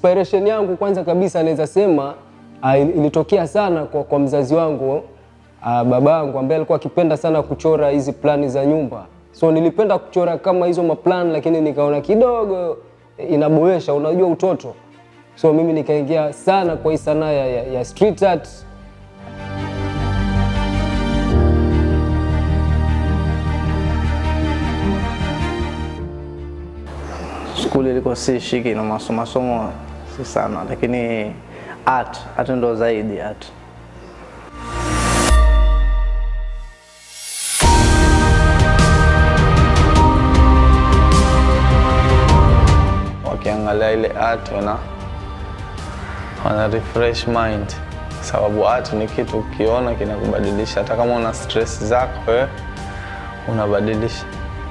inspiration yangu kwanza kabisa naweza sema uh, ilitokea sana kwa, kwa mzazi wangu uh, babangu ambaye alikuwa akipenda sana kuchora hizi plani za nyumba. So nilipenda kuchora kama hizo maplan, lakini nikaona kidogo inaboesha, unajua utoto. So mimi nikaingia sana kwa hii sanaa ya, ya, ya street art Skuli ilikuwa si shiki na masomo masomo si sana, lakini art art ndo zaidi art. wakiangalia ile art wana, wana refresh mind, sababu art ni kitu ukiona kinakubadilisha. Hata kama una stress zako wewe unabadilisha.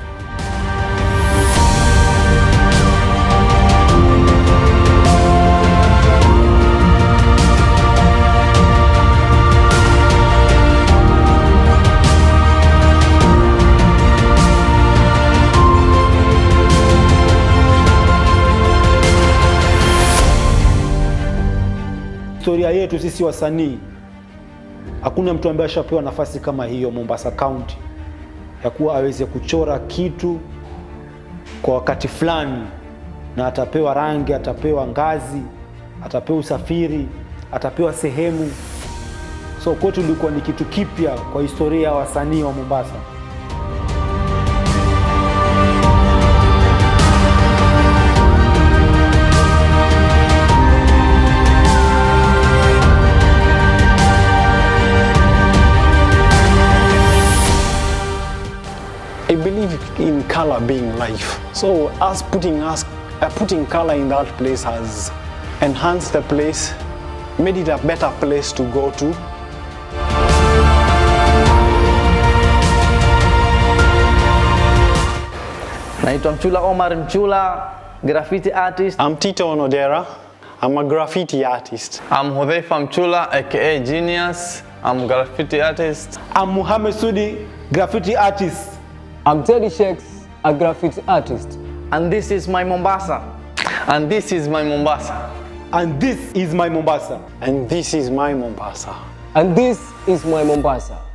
Historia yetu sisi wasanii, hakuna mtu ambaye ashapewa nafasi kama hiyo Mombasa County, ya kuwa aweze kuchora kitu kwa wakati fulani, na atapewa rangi, atapewa ngazi, atapewa usafiri, atapewa sehemu. So kwetu ilikuwa ni kitu kipya kwa historia ya wasanii wa Mombasa. I believe in color being life. So us putting us uh, putting color in that place has enhanced the place, made it a better place to go to. Naitwa Mchula Omar Mchula, graffiti artist. I'm Tito Onodera. I'm a graffiti artist. I'm Hudhaifa Mchula aka Genius. I'm graffiti artist. I'm Muhammad Sudi, graffiti artist. I'm Teddy Shakes, a graffiti artist. And this is my Mombasa. And this is my Mombasa. And this is my Mombasa. And this is my Mombasa. And this is my Mombasa.